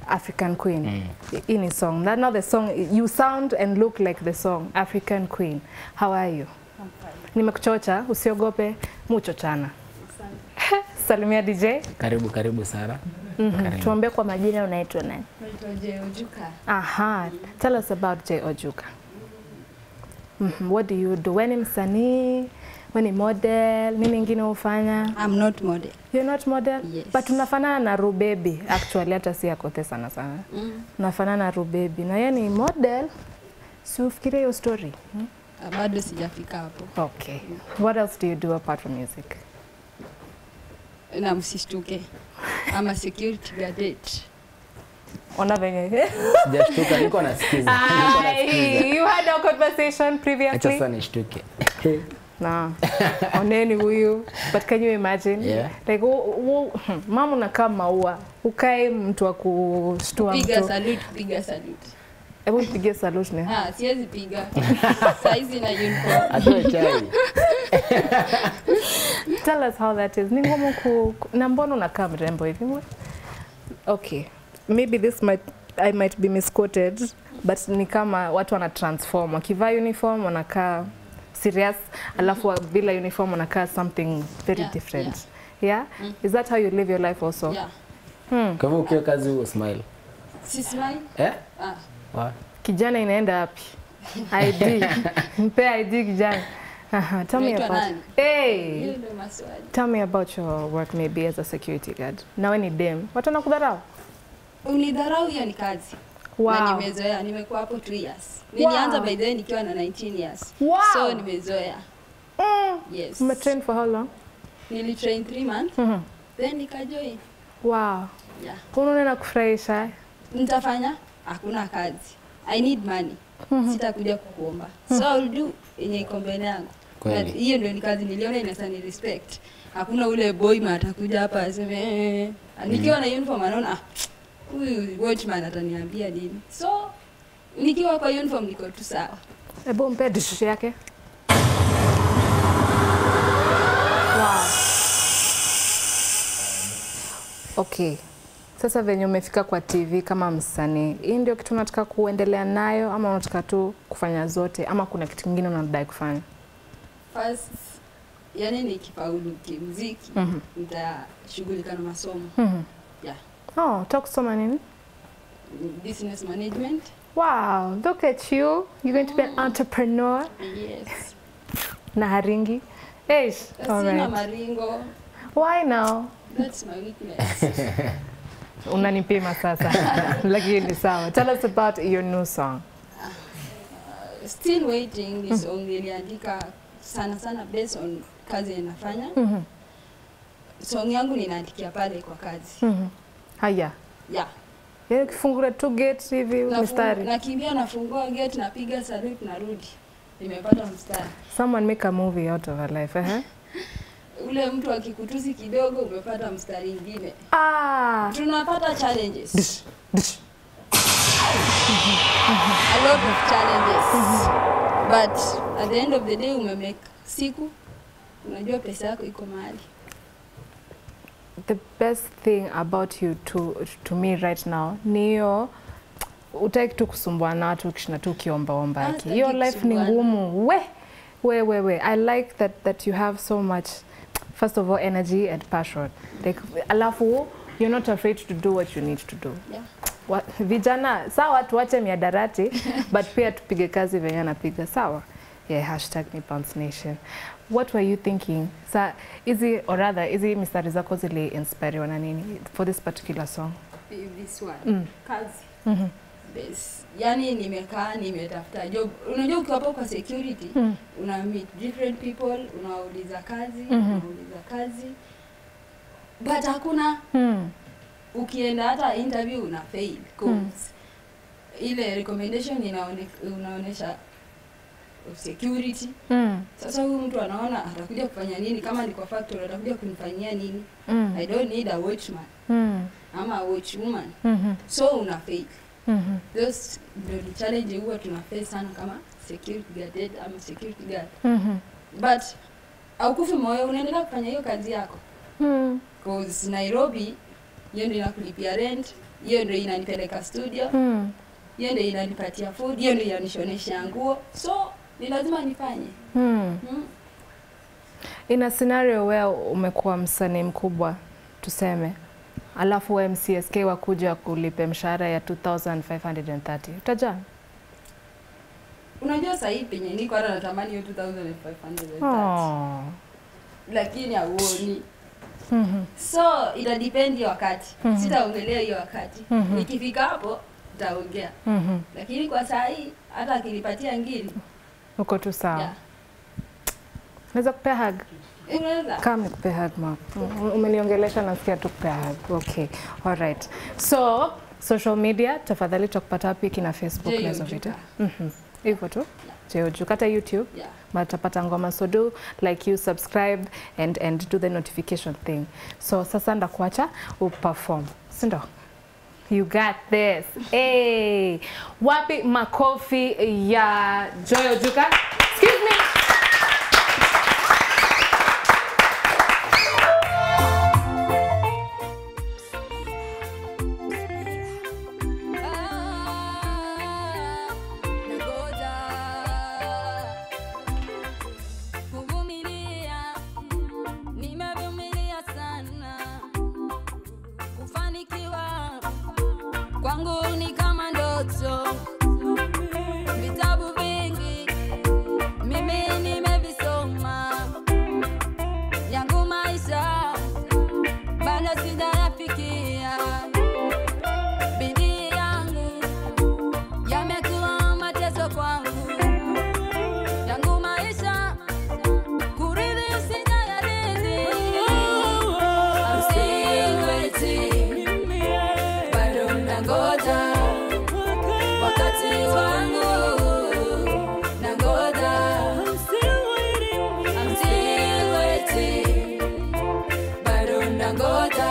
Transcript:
African Queen. Hii ni song. That not the song. You sound and look like the song African Queen. How are you? Nimekuchocha, usiogope, muchochana. Salimia DJ. Karibu karibu Sara. Mhm. Karibu. Tuambie kwa majina unaitwa nani? Naitwa Jay Ojuka. Aha. Tell us about Jay Ojuka. Mhm. What do you do? Wewe ni msanii? Wewe ni model? Nini ingine hufanya? I'm not model. You're not model? Yes. But unafanana na Rubebi actually hata si akote sana sana. Mm. Unafanana na Rubebi na yeye ni model. Si ufikirie hiyo story. Hmm? Ah, Bado sijafika hapo. Okay. What else do you do apart from music? Na msishtuke. I'm a security guard. Ona venye. Sijashtuka, niko nasikiza. Niko nasikiza. Ai, you had a conversation Acha previously. sasa nishtuke. Na oneni huyu. But can you imagine? Yeah. Like u, u, mama unakaa maua. Ukae mtu wa kushtua Piga mtu. salute, piga salute. Hebu nipigie salute ni. Ah, siwezi piga. Saizi na uniform. Atoe chai. Tell us how that is. Ni ngumu ku ku- na mbona unakaa mrembo hivi? Okay. Maybe this might I might be misquoted but ni kama watu wana transform wakivaa uniform wanakaa serious alafu wa- bila uniform wanakaa something very Yeah, different. Yeah. Is that how you live your life also? Yeah. Hmm. Kwa hivyo ukiwa kazi huo smile. Si smile? Eh? Ah. Wa? Kijana inaenda wapi? ID. Mpe ID kijana. Aha, tell me Unaitwa about. nani? Hey. Hiyo ndio maswali. Tell me about your work maybe as a security guard. Nawe ni dem. Watu wanakudharau? Unidharau hiyo ni kazi. Wow. Na nimezoea, nimekuwa hapo 2 years. Nilianza Wow. by the way nikiwa na 19 years. Wow. So nimezoea. Mm. Yes. Umetrain for how long? Nilitrain 3 months, Mhm. then nikajoin. Wow. Yeah. Unaona na kufurahisha. Nitafanya? Hakuna kazi. I need money. Sitakuja kukuomba. So I'll do yenye iko mbele yangu. Kweli. Na Hiyo ndio ni kazi niliona inaweza ni respect. Hakuna ule boy man atakuja hapa aseme eh. Nikiwa na uniform anaona ah, huyu watchman ataniambia nini. So nikiwa kwa uniform niko tu sawa. Hebu mpe dish yake. Wow. Okay. Sasa venye umefika kwa TV kama msanii, hii ndio kitu unataka kuendelea nayo ama unataka tu kufanya zote ama kuna kitu kingine unadai kufanya? First yani nikifaulu kimuziki Mhm. nitashughulika na masomo. Mhm. Yeah. Oh, utaka kusoma nini? Business management. Wow, look at you. You're going to be an entrepreneur. Yes. Na haringi. Eish. All Sina right. maringo. Why now? That's my weakness. Unanipima sasa. Lakini sawa. Tell us about your new song. Still waiting ni song niliandika sana sana based on kazi ninafanya. Mhm. Song yangu ninaandikia pale kwa kazi. Mhm. Haya. Yeah. Yaani ukifungura tu gate hivi Nafu- mstari. Nakimbia nafungua gate napiga salute narudi. Nimepata mstari. Someone make a movie out of her life, eh? Ule mtu akikutusi kidogo umepata mstari ingine. Ah. Tunapata challenges. A lot of challenges. But at the end of the day umemake siku unajua pesa yako iko mahali. The best thing about you to, to me right now ni hiyo utaki tu kusumbua na watu ukishinda tu ukiombaomba Ah, aki. sitaki Hiyo life ni kusumbuana. ngumu. We, we, we, we. I like that, that you have so much first of all energy and passion. Like, alafu you're not afraid to do what you need to do. Yeah. Wa, vijana sawa tuache miadarati but pia tupige kazi venye anapiga sawa yeah, hashtag ni Bounce Nation. What were you thinking? Sa hizi or rather hizi mistari zako zili inspire na nini for this particular song? This one. Mm. Kazi. Mhm. Bes. Yani nimekaa nimetafuta job. Unajua ukiwa hapo kwa security Mm. una meet different people, unawauliza kazi, Mhm. unauliza kazi. But hakuna Hmm. ukienda hata interview una fail cause ile recommendation inaone, unaonesha security. Mm. Sasa huyu mtu anaona atakuja kufanya nini? Kama ni kwa factory atakuja kunifanyia nini? Mm. I don't need a watchman Mm. ama a watchwoman, Mhm. so una fail. Mhm. Those ndio ni challenge huwa tuna face sana kama security guard ama security guard, Mhm. but haukufi moyo, unaendelea kufanya hiyo kazi yako Mm. cause Nairobi hiyo ndio inakulipia rent, hiyo ndio inanipeleka studio Hmm. hiyo ndio inanipatia food hiyo ndio inanishonesha nguo so ni lazima nifanye Hmm. mm. In a scenario where umekuwa msanii mkubwa tuseme, alafu we MCSK wakuja kulipe mshahara ya 2530 utajaa? unajua sahii penye niko hata natamani hiyo 2500 Oh. lakini hauoni Mhm. so itadipendi wakati Mhm. sitaongelea hiyo wakati Mhm. nikifika hapo nitaongea Mhm. lakini kwa saa hii hata akinipatia ngiri Uko tu sawa. yeah. Naweza kupea hug? unaweza Kama nikupe hug ma. Mm, Umeniongelesha nasikia tu kupea hug. Okay. All right. So, social media tafadhali tutakupata wapi kina Facebook J na hizo Ojuka. vitu? Mhm. Hivyo tu. Jeoju kata YouTube. yeah. matapata ngoma so do like you subscribe and, and do the notification thing so sasa ndakuacha uperform sindo you got this hey. wapi makofi ya joyo juka excuse me Kuvumilia, nimevumilia sana. Kufanikiwa kwangu ni kama ndoto. Vitabu vingi mimi nimevisoma, yangu maisha bado sijayafikia. Bidii yangu yamekuwa mateso kwangu yangu maisha kurithi sijayarithi. I'm still waiting, bado nangoja wakati wangu, nangoja. I'm still waiting, bado nangoja